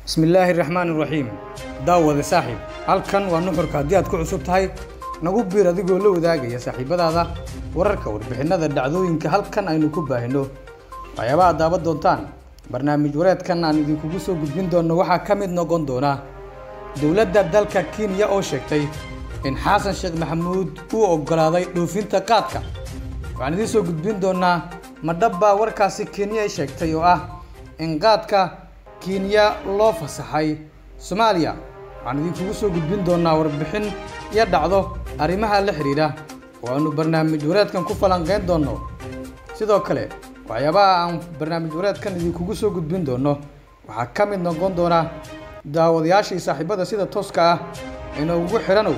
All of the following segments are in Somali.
bismillaahi raxmaan iraxiim daawade saaxiib halkan waa nuxurka haddii aad ku cusub tahay nagu biir adigoo la wadaagaya saaxiibadaada wararka warbixinnada dhacdooyinka halkan aynu ku baahino waxyaabaha aad daawan doontaan barnaamij wareedkan aan idinkugu soo gudbin doonno waxaa ka mid noqon doona dowladda dalka kenya oo sheegtay in xasan sheekh maxamuud uu oggolaaday dhoofinta qaadka waxaan idiin soo gudbin doonaa madhabbaa warkaasi kenya ay sheegtay oo ah in qaadka kenya loo fasaxay soomaaliya waxaan idinkugu soo gudbin doonaa warbixin iyo dhacdo arrimaha la xidhiidha oo aanu barnaamij wareedkan ku falanqeyn doonno sidoo kale waxyaabaha aan barnaamij wareedkan idinkugu soo gudbin doonno waxaa ka mid noqon doona daawadayaashii saaxiibada sida tooska ah inoogu xidhanow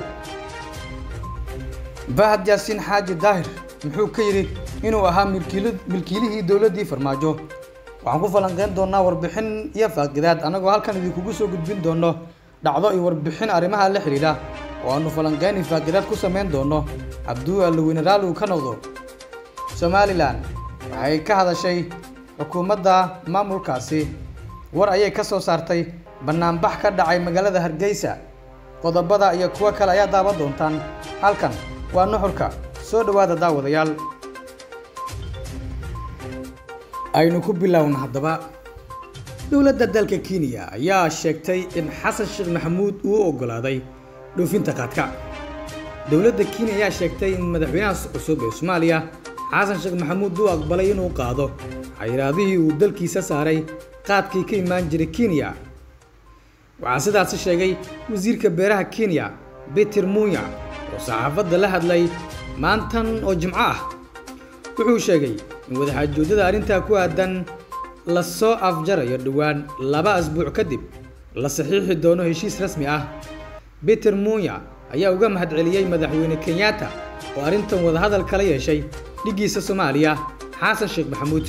bahad yaasiin xaaji daahir muxuu ka yidhi inuu ahaa milkiilihii dowladdii farmaajo waxaan ku falanqeyn doonaa warbixin iyo faaqidaad annagoo halkan idinkugu soo gudbin doonno dhacdo iyo warbixin arrimaha la xidhiidha oo aanu falanqeyn iyo faaqidaad ku samayn doonno hadduu allaweyne raalli uu ka noqdo somalilan waxay ka hadashay xukuumadda maamulkaasi war ayay ka soo saartay bannaanbax ka dhacay magaalada hargeysa qodobada iyo kuwo kale ayaa daawan doontaan halkan waa nuxurka soo dhowaada daawadayaal aynu ku bilowna haddaba dowladda dalka kenya ayaa sheegtay in xasan sheekh maxamuud uu oggolaaday dhoofinta qaadka dowladda kenya ayaa sheegtay in madaxweynaha cusub ee soomaaliya xasan sheekh maxamuud uu aqbalay inuu qaado xayiraadihii uu dalkiisa saaray qaadkii ka imaan jiray kenya waxaa sidaasi sheegay wasiirka beeraha kenya beter munya oo saxaafadda la hadlay maantan oo jimco ah wuxuu sheegay in wadaxaajoodada arrintaa ku aadan la soo afjarayo dhowaan laba asbuuc kadib la saxiixi doono heshiis rasmi ah beter munya ayaa uga mahadceliyey madaxweyne kenyatta oo arrintan wadahadal kala yeeshay dhiggiisa soomaaliya xasan sheekh maxamuud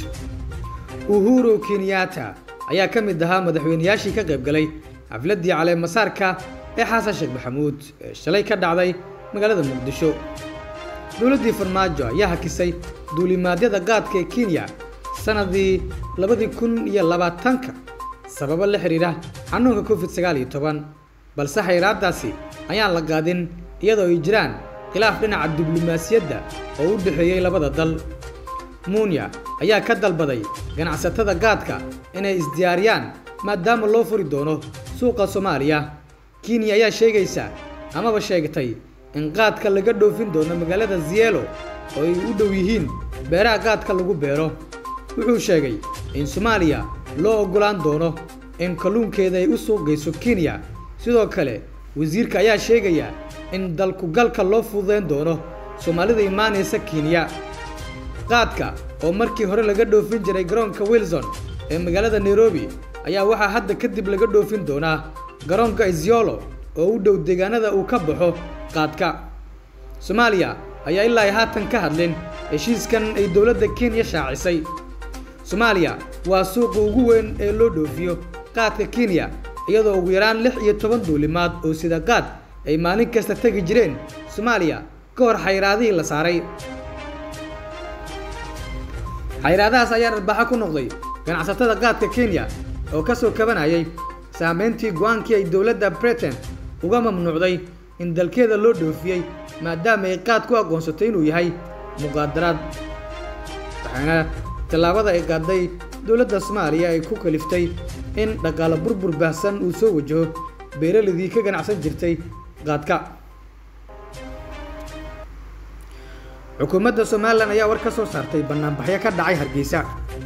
uhuru kenyatta ayaa ka mid ahaa madaxweynayaashii ka qayb galay xafladdii caleemasaarka ee xasan sheekh maxamuud ee shalay ka dhacday magaalada muqdisho dowladdii farmaajo ayaa hakisay duulimaadyada qaadka ee kenya sannadii labadii kun iyo labaatanka sababo la xidhiidha xanuunka covid sagaal iyo toban balse xayraaddaasi ayaan la qaadin iyadoo ay jiraan khilaaf dhinaca diblomaasiyadda oo u dhexeeyey labada dal munya ayaa ka dalbaday ganacsatada gaadka inay isdiyaariyaan maadaama loo furi doono suuqa soomaaliya kenya ayaa sheegaysa amaba sheegtay in qaadka laga dhoofin doono magaalada zielo oo ay u dhow yihiin beeraha qaadka lagu beero wuxuu sheegay in soomaaliya loo oggolaan doono in kalluunkeeda ay u suuqgayso kenya sidoo kale wasiirka ayaa sheegaya in dalkugalka loo fududayn doono soomaalida imaanaysa kenya qaadka oo markii hore laga dhoofin jiray garoonka wilson ee magaalada nairobi ayaa waxaa hadda kadib laga dhoofin doonaa garoonka isyolo oo u dhow deegaanada uu ka baxo qaadka soomaaliya ayaa ilaa haatan ka hadlin heshiiskan ay dowladda kenya shaacisay soomaaliya waa suuqa ugu weyn ee loo dhoofiyo qaadka kenya iyadoo ugu yaraan lix iyo toban duulimaad oo sida qaad ay maalin kasta tegi jireen soomaaliya ka hor xayraadihii la saaray xayraadahaas ayaa dharbaaxo ku noqday ganacsatada qaadka kenya oo ka soo kabanayay saameyntii go-aankii ay dowladda britain uga mamnuucday in dalkeeda loo dhoofiyey maadaama ay qaad ku aqoonsatay inuu yahay muqaadaraad waxaana tallaabada ay qaaday dowladda soomaaliya ay ku kaliftay in dhaqaalo burbur baahsan uu soo wajaho beeraladii ka ganacsan jirtay qaadka xukuumadda somalilan ayaa war ka soo saartay bannaanbaxyo ka dhacay hargeysa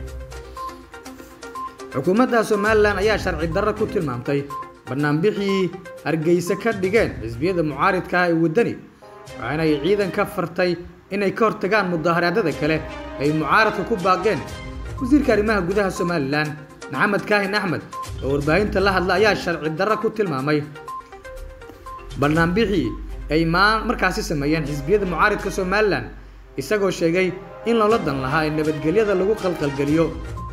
xukuumadda somalilan ayaa sharci darro ku tilmaamtay bannaanbixii hargeysa ka dhigeen xisbiyada mucaaridka ah ee waddani waxaana ay ciidan ka fartay inay ka hortagaan mudaaharaadada kale ay mucaaradka ku baaqeen wasiirka arrimaha gudaha somalilan maxamed kaahin axmed oo warbaahinta la hadla ayaa sharci darro ku tilmaamay bannaanbixii ay markaasi sameeyeen xisbiyada mucaaridka somalilan isagoo sheegay in loola dan lahaa in nabadgelyada lagu qalqalgeliyo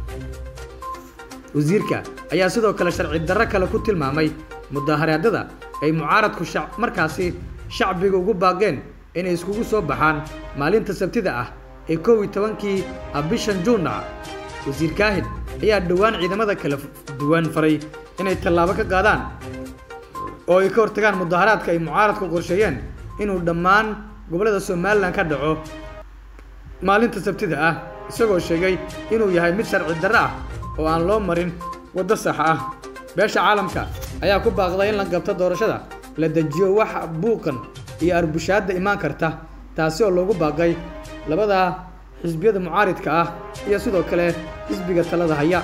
wasiirka ayaa sidoo kale sharci darro kale ku tilmaamay mudaaharaadada ay mucaaradku markaasi shacbiga ugu baaqeen inay iskugu soo baxaan maalinta sabtida ah ee kow iyo tobankii bishan juunna wasiir kaahin ayaa dhowaan ciidamada kala duwan faray inay tallaabo ka qaadaan oo ay ka hortagaan mudaharaadka ay mucaaradku qorsheeyeen inuu dhammaan gobollada somalilan ka dhaco maalinta sabtida ah isagoo sheegay inuu yahay mid sharci darro ah oo aan loo marin waddo sax ah beesha caalamka ayaa ku baaqday in la gabto doorashada la dejiyo wax buuqan iyo arbushaadda imaan karta taasi oo loogu baaqay labada xisbiyada mucaaridka ah iyo sidoo kale xisbiga talada haya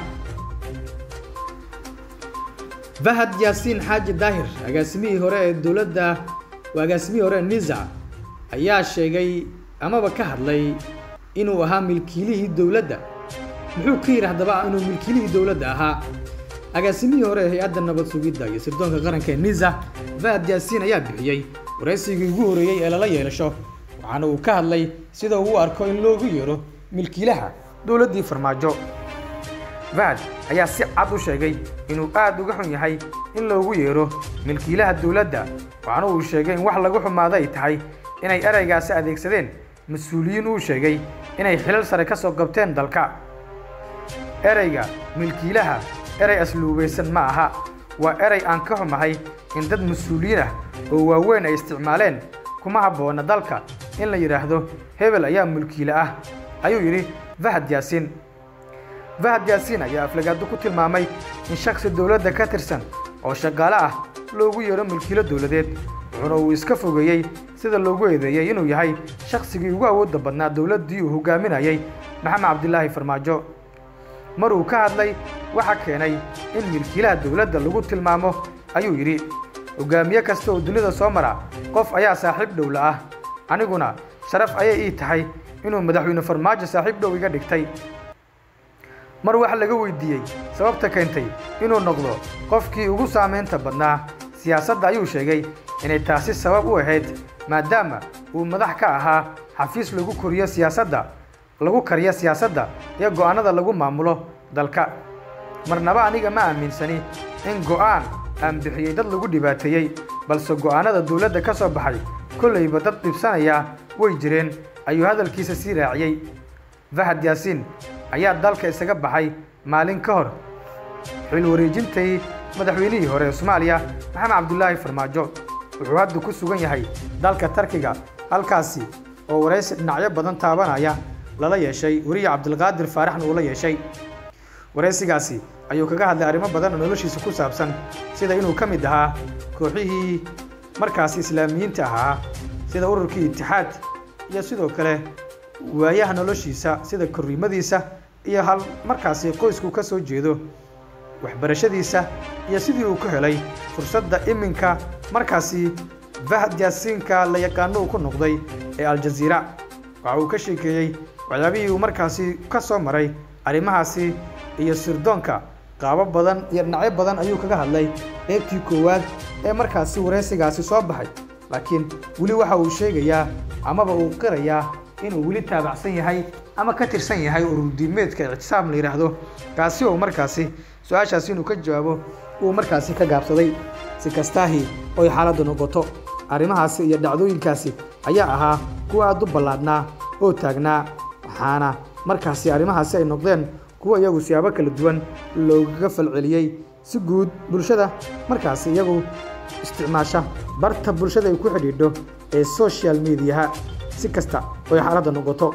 fahad yaasiin xaaji daahir agaasimihii hore ee dowladda agaasimihii hore ee nisa ayaa sheegay amaba ka hadlay inuu ahaa milkiilihii dowladda muxuu ka yidhi haddaba inuu milkiilihii dowladda ahaa agaasimihii hore ee hay-adda nabad sugidda iyo sirdoonka qaranka ee nisa fahad yaasiin ayaa bixiyey waraysigii ugu horreeyey ee lala yeelasho waxaana uu ka hadlay sida uu u arko in loogu yeero milkiilaha dowladdii farmaajo fahad ayaa si cad u sheegay inuu aad uga xun yahay in loogu yeero milkiilaha dowladda waxaana uu sheegay in wax lagu xumaado ay tahay inay eraygaasi adeegsadeen mas-uuliyiin uu sheegay inay xilal sare ka soo qabteen dalka erayga milkiilaha erey asluubaysan ma aha waa erey aan ka xumahay in dad mas-uuliyiin ah oo waaweyn ay isticmaaleen kuma habboona dalka in la yidhaahdo hebel ayaa mulkiile ah ayuu yidhi fahad yaasiin fahad yaasiin ayaa aflagaado ku tilmaamay in shaksi dowladda ka tirsan oo shaqaale ah loogu yeero mulkiilo dowladeed wuxuuna uu iska fogeeyey sida loogu eedeeyey inuu yahay shaksigii ugu awoodda badnaa dowladdii uu hogaaminayay maxamed cabdilaahi farmaajo mar uu ka hadlay waxa keenay in milkiilaha dowladda lagu tilmaamo ayuu yidhi hogaamiye kasta oo dunida soo mara qof ayaa saaxiib dhowla ah aniguna sharaf ayay ii tahay inuu madaxweyne farmaajo saaxiib dhow iga dhigtay mar wax laga weydiiyey sababta keentay inuu noqdo qofkii ugu saamaynta badnaa siyaasadda ayuu sheegay inay taasi sabab u ahayd maadaama uu madax ka ahaa xafiis lagu koriyo siyaasadda lagu kariyo siyaasadda iyo go'aannada lagu maamulo dalka marnaba aniga ma aaminsani in go'aan aan bixiyey dad lagu dhibaateeyey balse go'aannada dowladda ka soo baxay kollayba dad dhibsanaya way jireen ayuu hadalkiisa sii raaciyey fahad yaasiin ayaa dalka isaga baxay maalin ka hor xil wareejintii madaxweynihii hore ee soomaaliya maxamed cabdulaahi farmaajo wuxuu hadda ku sugan yahay dalka tarkiga halkaasi oo waraysi dhinacyo badan taabanaya lala yeeshay weriye cabdilqaadir faaraxna uu la yeeshay waraysigaasi ayuu kaga hadlay arrimo badan oo noloshiisa ku saabsan sida inuu ka mid ahaa kooxihii markaasi islaamiyiinta ahaa sida ururkii itixaad iyo sidoo kale waayaha noloshiisa sida korriimadiisa iyo hal markaasi qoysku ka soo jeedo waxbarashadiisa iyo sidii uu ku helay fursadda iminka markaasi fahad yaasiinka la yaqaano uu ku noqday ee aljaziira waxa uu ka sheekeeyey waxyaabihii uu markaasi ka soo maray arrimahaasi iyo sirdoonka qaabo badan iyo dhinacyo badan ayuu kaga hadlay qeybtii koowaad ee markaasi waraysigaasi soo baxay laakiin weli waxa uu sheegayaa amaba uu qirayaa inuu weli taabacsan yahay ama ka tirsan yahay ururdiimeedka ictisaam la yidhaahdo kaasi oo markaasi su-aashaasi inuu ka jawaabo uu markaasi ka gaabsaday si kastaahi oy xaaladdu noqoto arrimahaasi iyo dhacdooyinkaasi ayaa ahaa kuwa aad u ballaadhnaa oo taagnaa waxaana markaasi arrimahaasi ay noqdeen kuwa iyagu siyaabo kala duwan loogaga falceliyey si guud bulshada markaasi iyagu isticmaasha barta bulshada ay ku xidhiidho ee social mediaha si kasta oy xaaladda noqoto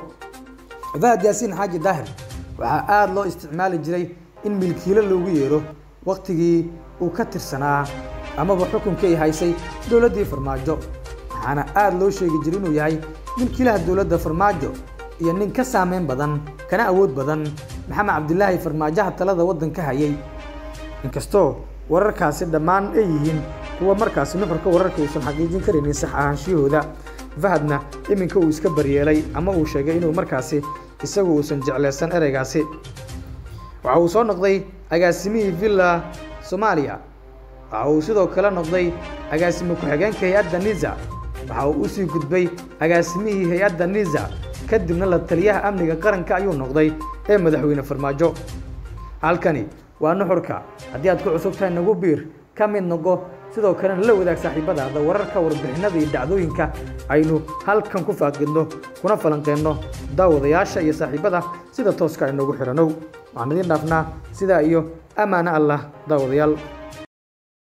fahad yaasiin xaaji daahir waxaa aada loo isticmaali jiray in milkiilo loogu yeero wakhtigii uu ka tirsanaa amaba xukunkay haysay dowladdii farmaajo waxaana aada loo sheegi jiray inuu yahay milkiilaha dowladda farmaajo iyo nin ka saameyn badan kana awood badan maxamed cabdilaahi farmaajaha talada waddanka hayay inkastoo wararkaasi dhammaan ay yihiin kuwa markaasi nuxurka wararka uusan xaqiijin karaynin sax ahaanshiyahooda fahadna iminka uu iska baryeelay ama uu sheegay inuu markaasi isagu uusan jeclaysan ereygaasi waxa uu soo noqday agaasimihii villa soomaaliya waxa uu sidoo kale noqday agaasimo ku-xigeenka hay-adda niza waxa uu usii gudbay agaasimihii hay-adda niza kadibna la taliyaha amniga qaranka ayuu noqday ee madaxweyne farmaajo halkani waa nuxurka haddii aad ku cusub tahay nagu biir ka mid noqo sidoo kalena la wadaag saaxiibadaada wararka warbixinada iyo dhacdooyinka aynu halkan ku faaqidno kuna falanqeenno daawadayaasha iyo saaxiibada sida tooska aynogu xidhanow waxaan idiin dhaafnaa sidaa iyo ammaano allah daawadayaal